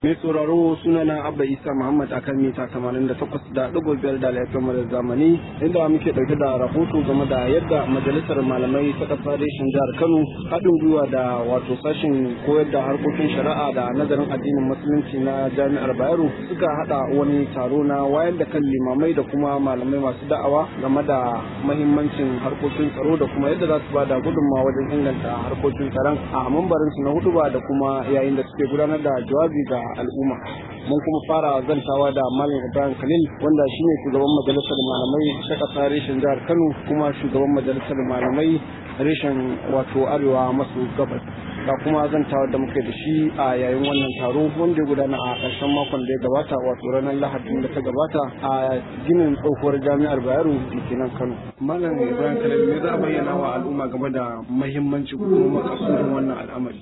Mai sauraro sunana Abba Isa Muhammad akan mita 88 da ɗigo biyar da laifin da zamani inda muke ɗauke da rahoto game da yadda majalisar malamai ta ƙasa reshen jihar Kano haɗin gwiwa da wato sashen koyar da harkokin shari'a da nazarin addinin musulunci na jami'ar Bayero suka haɗa wani taro na wayar da kan limamai da kuma malamai masu da'awa game da mahimmancin harkokin tsaro da kuma yadda za su ba da gudunmawa wajen inganta harkokin tsaron a mambarinsu na hudu ba da kuma yayin da suke gudanar da jawabi ga al'umma mun kuma fara zantawa da malam ibrahim khalil wanda shine shugaban majalisar malamai ta kasa reshen jihar kano kuma shugaban majalisar malamai reshen wato arewa maso gabas ga kuma zantawa da muke da shi a yayin wannan taro wanda ya gudana a ƙarshen makon da ya gabata wato ranar lahadin da ta gabata a ginin tsohuwar jami'ar bayero da ke nan kano malam ibrahim khalil me za a bayyana wa al'umma game da mahimmanci kuma makasudin wannan al'amari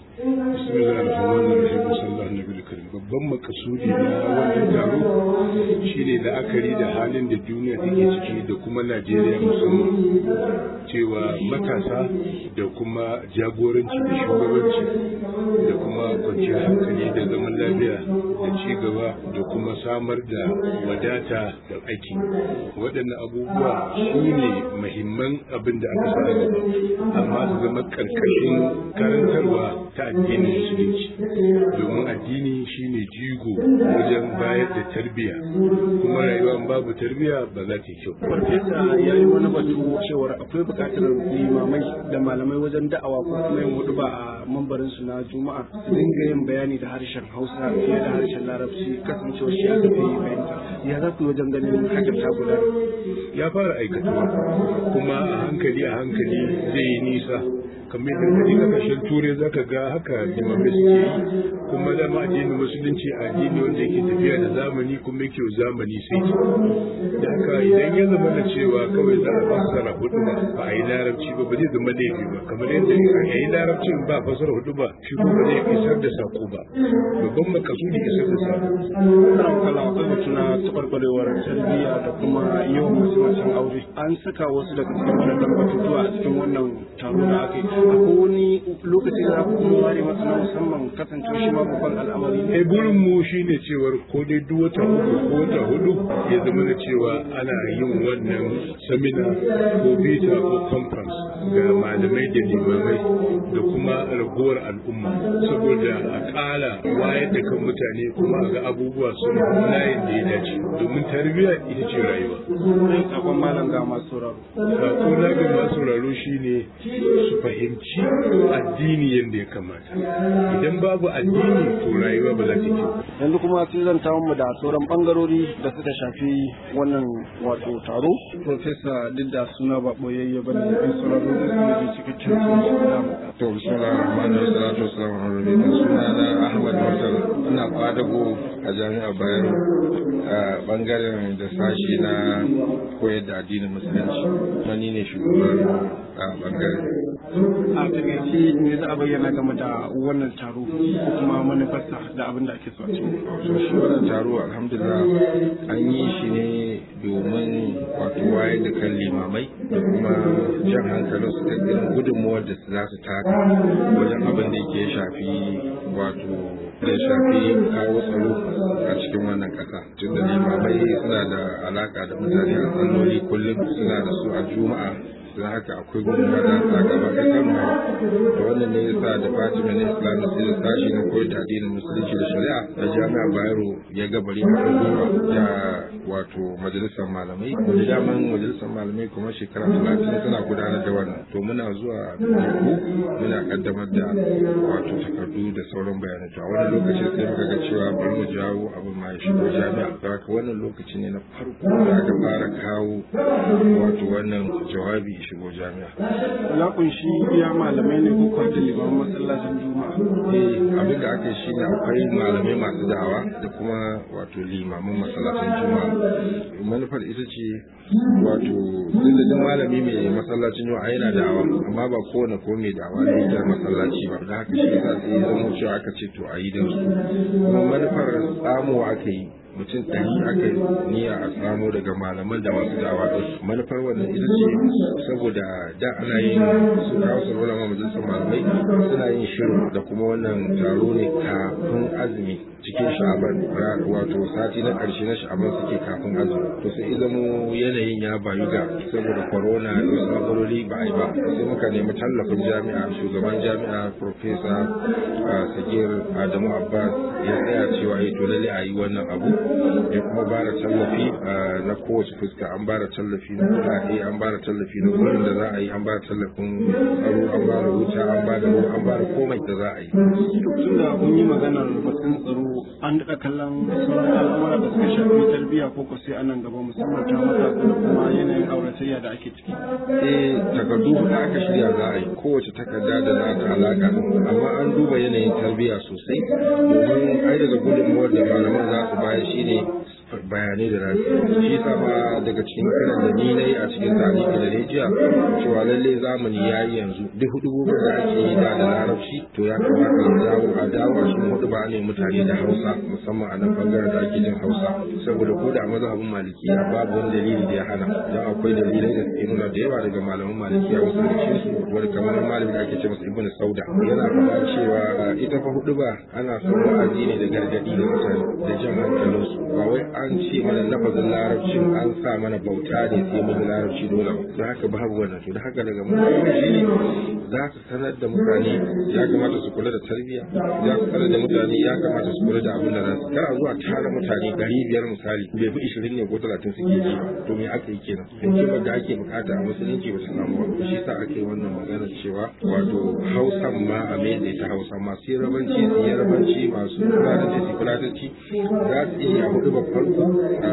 babban makasudi na wannan taro shine la'akari da halin da duniya take ciki da kuma najeriya musamman cewa matasa da kuma jagoranci da shugabanci da kuma kwanciyar hankali da zaman lafiya da ci gaba da kuma samar da wadata da aiki waɗannan abubuwa su ne mahimman abin da aka sa gaba amma su zama ƙarƙashin karantarwa ta addinin musulunci domin addini shine jigo wajen bayar da tarbiyya kuma rayuwa babu tarbiyya ba za ta yi kyau. Farfesa ya yi wani batu cewar akwai buƙatar limamai da malamai wajen da'awa ko kuma yin hudu ba a mambarin su na juma'a su dinga yin bayani da harshen hausa fiye da harshen larabci kasancewar shi aka fi fahimta ya za ku wajen ganin hakan ta gudana. ya fara aikatuwa kuma a hankali a hankali zai yi nisa kamar yadda kaji kasashen turai zaka ga haka limamai suke yi kuma dama addinin musulunci addini wanda yake tafiya da zamani kuma yake zamani sai da haka idan ya zama da cewa kawai za a fassara hudu ba ba a yi larabci ba ba zai zama laifi ba kamar yadda a yi larabcin ba fassara hudu ba shi kuma zai isar da sako ba babban makasudi isar da sako. Kana kala akwai batu na taɓarɓarewar tarbiyya da kuma yawan masu macen aure an saka wasu daga cikin waɗannan batutuwa a cikin wannan taro da aka yi akwai wani lokaci da ku kuma ware masa na musamman kasance shi ma babban al'amari eh burin mu shine cewar ko dai duk wata uku ko wata hudu ya zama da cewa ana yin wannan samina ko bita ko conference ga malamai da limamai da kuma ragowar al'umma saboda a ƙara wayar da kan mutane kuma a ga abubuwa sun layin da ya dace domin tarbiyya ita ce rayuwa. Sai sakon malam ga masu sauraro. Sako na ga masu sauraro shine su fahimci addini yadda ya kamata. Idan babu addini to rayuwa ba za ta kyau. Yanzu kuma sai zan tawo mu da sauran bangarori da suka shafi wannan wato taro. Profesa duk da suna ba boyayye bane in sauraro da su ne cikakken su. To bismillah rahman rahim salatu wassalamu ala rasulillah sunana Ahmad Mursal ina kwadago a jami'ar Bayero a bangaren da sashi na koyar da addinin musulunci kuma ni ne shugaban a bangaren a takaice me za a bayyana game da wannan taro ko kuma manufarsa da abin da ake so a cikin to shi wannan taro alhamdulillah an yi shi ne domin wato wayar da kan limamai da kuma jan hankalin su da irin gudunmuwar da za su taka wajen abin da ke shafi wato da shafi kawo tsaro a cikin wannan kasa tun da limamai suna da alaka da mutane a salloli kullum suna da su a juma'a don haka akwai gudunmuwa da ta gaba ta kano da wannan ne yasa da fatima na islamic sai sashi na koyar da addinin musulunci da shari'a da jami'ar bayero ya gabari da gwiwa da wato majalisar malamai da daman majalisar malamai kuma shekara talatin suna gudanar da wannan to muna zuwa teku muna kaddamar da wato takardu da sauran bayanai to a wannan lokaci sai muka ga cewa bari mu jawo abin ma ya shigo jami'a don haka wannan lokaci ne na farko da aka fara kawo wato wannan jawabi ya shigo jami'a ya kunshi iya malamai ne ko kwanta limamin masallacin juma'a eh abin da aka yi shine akwai malamai masu da'awa da kuma wato limamin masallacin juma'a manufar ita ce wato duk malami mai masallacin juma'a yana da'awa amma ba kowane ko mai da'awa ne da masallaci ba da haka shi yasa sai zama cewa aka ce to a yi da su kuma manufar tsamowa aka yi mutum ɗari aka niyya a samo daga malaman da masu dawa ɗin manufar wannan ita ce saboda da ana yin su kawo su rola majalisar malamai suna yin shirin da kuma wannan taro ne kafin azumi cikin sha'aban wato sati na ƙarshe na sha'aban suke kafin azumi to sai zamo yanayin ya bayu ga saboda corona da wasu matsaloli ba a yi ba sai muka nemi tallafin jami'a shugaban jami'a profesa sagir adamu abbas ya tsaya cewa ya to lalle a yi wannan abu ya kuma ba da tallafi na kowace fuska an ba da tallafi na kuɗaɗe an ba da tallafi na wurin da za a yi an ba da tallafin tsaro an ba da wuta an ba da ruwa an ba da komai da za a yi. tun da kun yi maganar batun tsaro an daɗa kallon sauran al'amura da suka shafi tarbiyya ko ko sai anan gaba musamman ta matasa da kuma yanayin auratayya da ake ciki. eh takardu da aka shirya za a yi kowace takarda da za ta alaka amma an duba yanayin tarbiyya sosai domin ai daga gudunmuwar da malaman za su bayar shine bayanai da rasu shi sama daga cikin kiran da ni na yi a cikin tarihi da ne jiya cewa lalle zamani ya yi yanzu duk hudu da ake yi da da larabci to ya kamata ya dawo a dawo a cikin hudu ba ne mutane da hausa musamman a nan bangaren da ake jin hausa saboda ko da mazhabin malikiya babu wani dalili da ya hana don akwai dalilai da suke nuna da yawa daga malaman malikiya wasu da su wani kamar malami da ake ce masa ibnu sauda yana faɗa cewa ita fa hudu ba ana son wa'azi ne da gargadi da mutane da jan hankalinsu ba wai an ce mana lafazin larabcin an sa mana bauta ne sai mun larabci dole ba don haka babu wannan to da haka daga mutane shi ne za su sanar da mutane ya kamata su kula da tarbiyya za su sanar da mutane ya kamata su kula da abin da za su kara zuwa tara mutane ɗari biyar misali bai fi ishirin ne ko talatin suke ji to me aka yi kenan hikimar da ake bukata a musulunci ba ta samu ba shi sa aka yi wannan magana cewa wato hausan ma a mai ta hausa masu yarabanci su yarabanci masu fulatanci su fulatanci za su iya hudu ba farko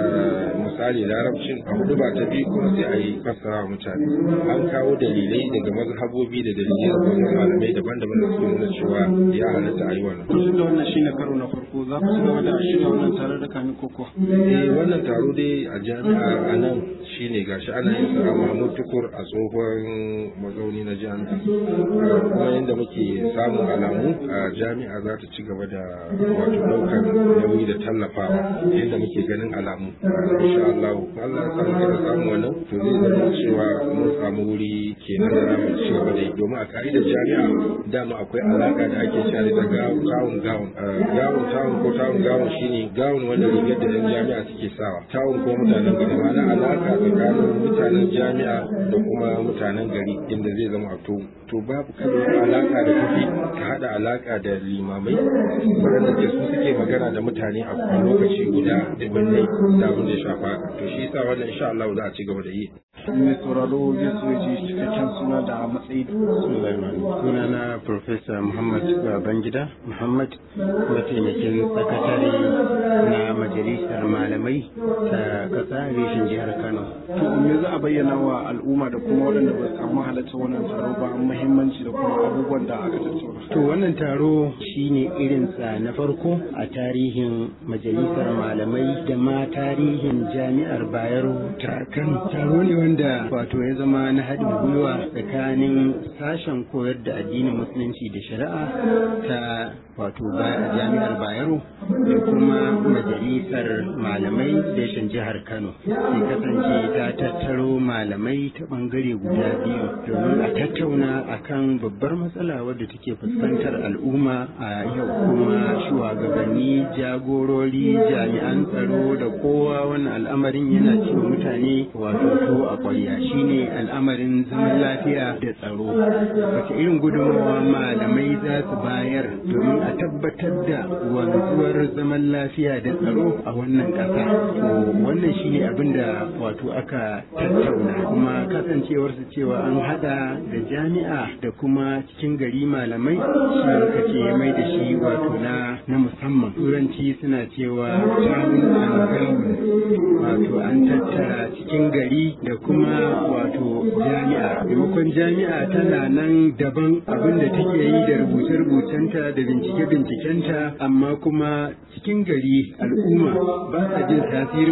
misali larabcin a hudu ba ta biyu kuma sai a yi fassara mutane an kawo dalilai daga mazhabobi da dalilai da wajen malamai daban-daban da suke nuna cewa ya halatta a yi wannan. Tun da wannan shine karo na farko za ku ci gaba da shirya wannan tare da kamin koko. Eh wannan taro dai a jami'a a nan shine gashi ana yin sa Mahmud Tukur a tsohon mazauni na jami'a. Kuma yadda muke samun alamu a jami'a za ta ci gaba da wato ɗaukar nauyi da tallafawa yadda muke ganin alamu. Insha Allah Allah ya samu kada samu wannan to zai zama cewa mun samu wuri kenan da zamu ci gaba da yi domin a ka'idar jami'a dama akwai alaka da ake cewa da gawun gawun gawun gawun tawun ko tawun gawun shine gawun wanda rigar da yan jami'a suke sawa tawun ko mutanen gari ma'ana alaka tsakanin mutanen jami'a da kuma mutanen gari inda zai zama a to to babu kada alaka da kafi ka hada alaka da limamai waɗanda ke su suke magana da mutane a lokaci guda da binne da abin da ya shafa to shi yasa wannan insha Allah za a ci gaba da yi mai sauraro zai so ji cikakken suna da matsayi suna na Profesa Muhammad Babangida Muhammad mataimakin sakatare na majalisar malamai ta kasa reshen jihar Kano. To me za a bayyana wa al'umma da kuma waɗanda ba su samu halartar wannan taro ba muhimmanci da kuma abubuwan da aka tattauna. To wannan taro shine irinsa na farko a tarihin majalisar malamai da ma tarihin jami'ar Bayero ta Kano. Taro ne wanda wato ya zama na haɗin gwiwa tsakanin sashen koyar da addinin musulunci da shari'a ta wato jami'ar Bayero da kuma majalisar malamai reshen jihar Kano. Sai kasance ta tattaro malamai ta bangare guda biyu domin a tattauna akan babbar matsala wadda take fuskantar al'umma a yau kuma shugabanni jagorori jami'an tsaro da kowa wannan al'amarin yana cewa mutane wato to a kwarya shine al'amarin zaman lafiya da tsaro wace irin gudunmawa malamai za su bayar domin a tabbatar da wanzuwar zaman lafiya da tsaro a wannan ƙasa to wannan shine abin da wato aka tattauna kuma kasancewar su cewa an hada da jami'a da kuma cikin gari malamai shi muka ce mai da shi wato na na musamman turanci suna cewa town and gown wato an tattara cikin gari da kuma wato jami'a maimakon jami'a tana nan daban abin da take yi da rubuce-rubucenta da bincike-bincikenta amma kuma cikin gari al'umma ba sa jin tasirin wannan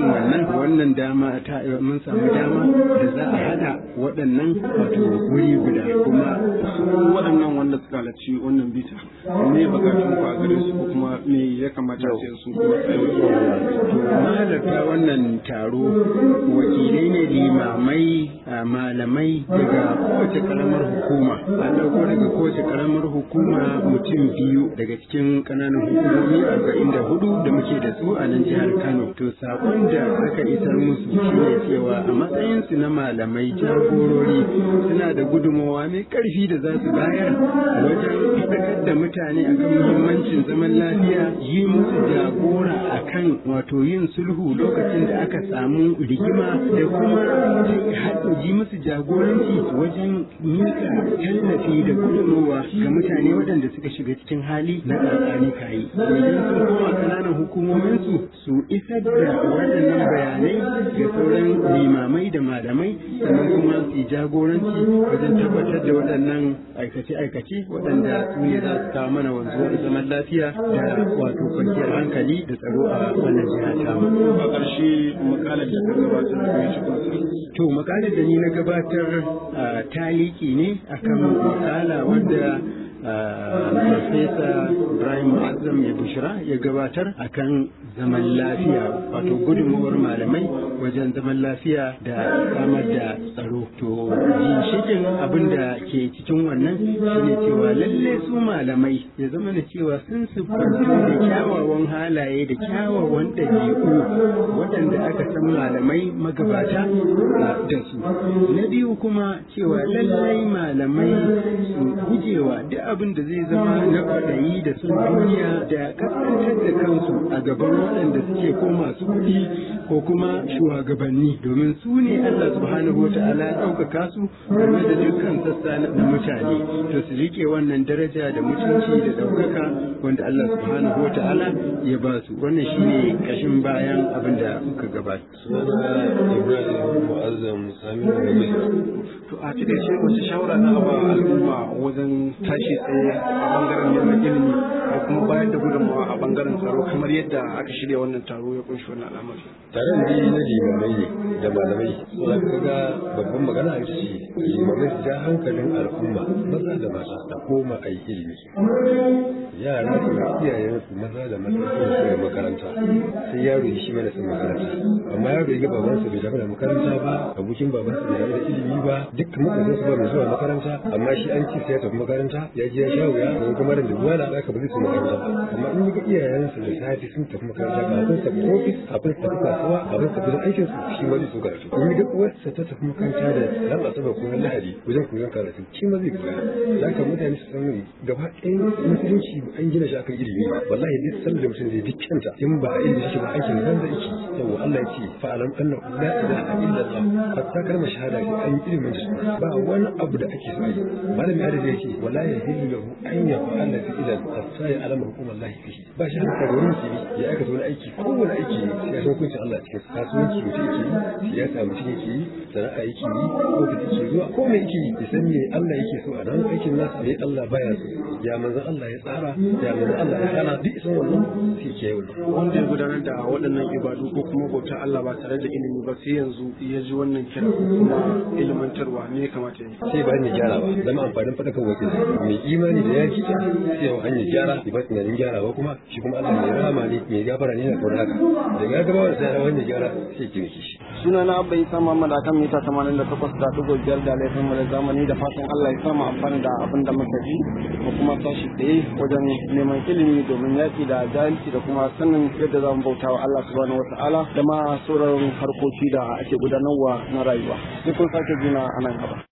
wannan dama ta mun samu dama da za a hada waɗannan wato wuri guda kuma su waɗannan wanda suka halarci wannan bita me bukatun ku a gare su ko kuma me ya kamata sai su kuma to mahalarta wannan taro wakilai ne limamai malamai daga kowace karamar hukuma an ɗauko daga kowace karamar hukuma mutum biyu daga cikin ƙananan hukumomi arba'in da hudu da muke da su a nan jihar kano to sakon da aka isar musu shine cewa a matsayinsu na malamai jagorori suna da gudunmawa mai ƙarfi da za su bayar wajen faɗakar da mutane akan muhimmancin zaman lafiya yi musu jagora akan wato yin sulhu lokacin da aka samu rigima da kuma yi musu jagoranci wajen mika tallafi da gudunmawa ga mutane waɗanda suka shiga cikin hali na ƙarƙani kayi idan sun koma ƙananan hukumominsu su isar da waɗannan bayanai ga sauran limamai da malamai sannan kuma su jagoranci wajen tabbatar da waɗannan aikace-aikace waɗanda su ne za su kawo mana wanzuwar zaman lafiya da wato kwanciyar hankali da tsaro a wannan jiha ta a ƙarshe makalar da ka gabatar da ya cikin to makalar da ni na gabatar taliki ne akan makala wanda Farfesa Ibrahim Azam ya bushira ya gabatar akan zaman lafiya wato gudunmawar malamai wajen zaman lafiya da samar da tsaro. To ginshikin abin da ke cikin wannan shine cewa lalle su malamai ya zama da cewa sun siffantu da kyawawan halaye da kyawawan ɗabi'u waɗanda aka san malamai magabata da su. Na biyu kuma cewa lallai malamai su gujewa duk abin da zai zama na kwaɗayi da sun duniya da kaskantar da kansu a gaban waɗanda suke ko masu kuɗi ko kuma shugabanni domin su ne Allah subhanahu wa ta'ala ya ɗaukaka su game da dukkan sassa na mutane to su rike wannan daraja da mutunci da ɗaukaka wanda Allah subhanahu wa ta'ala ya ba su wannan shine kashin bayan abin da muka gabata. Ibrahim Mu'azzam Sami To a cikin shi wace shawara na ba al'umma wajen tashi tsaye a bangaren neman ilimi da kuma bayar da gudunmawa a bangaren tsaro kamar yadda aka shirya wannan taro ya kunshi wannan al'amari. Taron da na limamai ne da malamai za ka ga babban magana a ce limamai su ja hankalin al'umma maza da mata da koma a yi ilimi. Yara su ga iyayensu maza da mata su da makaranta sai yaro ya shi mana sun makaranta amma yaro ya ga babansa bai damu da makaranta ba abokin babansa bai damu da ilimi ba duk mutanen su ba mai zuwa makaranta amma shi an ci sai ya tafi makaranta ya je ya sha wuya ko kuma da dubuwa da aka ba zai su makaranta ba amma in ga iyayensu da safe sun tafi makaranta kafin su tafi ofis kafin su tafi kasuwa kafin su tafi aikin su shi ma zai so karatu in ga uwarsa ta tafi makaranta da ran asabar ko ran lahadi wajen koyon karatu shi ma zai koya za ka mutane su san gaba ɗayan musulunci an gina shi akan ilimi wallahi duk san da mutum zai duk kyanta in ba a ilimi shi ba aikin nan zai ci yawa Allah ya ce fa'alam anna la ilaha illa Allah hatta kalmar shahada ko an yi ilimin shi ba wani abu da ake so yi malami ya da yake wala ya hillu lahu an yaf'ala fi'lan hatta ya alama hukum Allah fihi ba shi haka da wani musulmi ya aikata wani aiki kowane aiki ya san hukuncin Allah cikin kasuwanci mutum yake yi siyasa mutum yake yi sana'a yake yi ko da yake zuwa ko me yake yi ya san me Allah yake so a nan aikin nasa me Allah baya so ya manzon Allah ya tsara ya manzon Allah ya hana duk isan wannan sai ke yi wannan Wanda ya gudanar da waɗannan ibadu ko kuma bautar Allah ba tare da ilimi ba sai yanzu ya ji wannan kira ko kuma ilmantarwa ne ya kamata ya yi. sai ba hanyar gyara ba zama amfanin faɗakar wakil mai imani da ya ji ta sai yau hanyar gyara ba tunanin gyara ba kuma shi kuma Allah mai rahama ne mai gafara ne na kaunar haka daga ya gaba da sai hanyar gyara sai ki miki shi Suna na Abba Isa Muhammad akan mita 88 da ɗigo biyar da laifin mu da zamani da fatan Allah ya samu amfani da abin da muka ji mu kuma tashi tsaye wajen neman ilimi domin yaƙi da jahilci da kuma sanin yadda za mu bauta wa Allah subhanahu wata'ala da ma sauran harkoki da ake gudanarwa na rayuwa. Sai kun sake juna a nan gaba.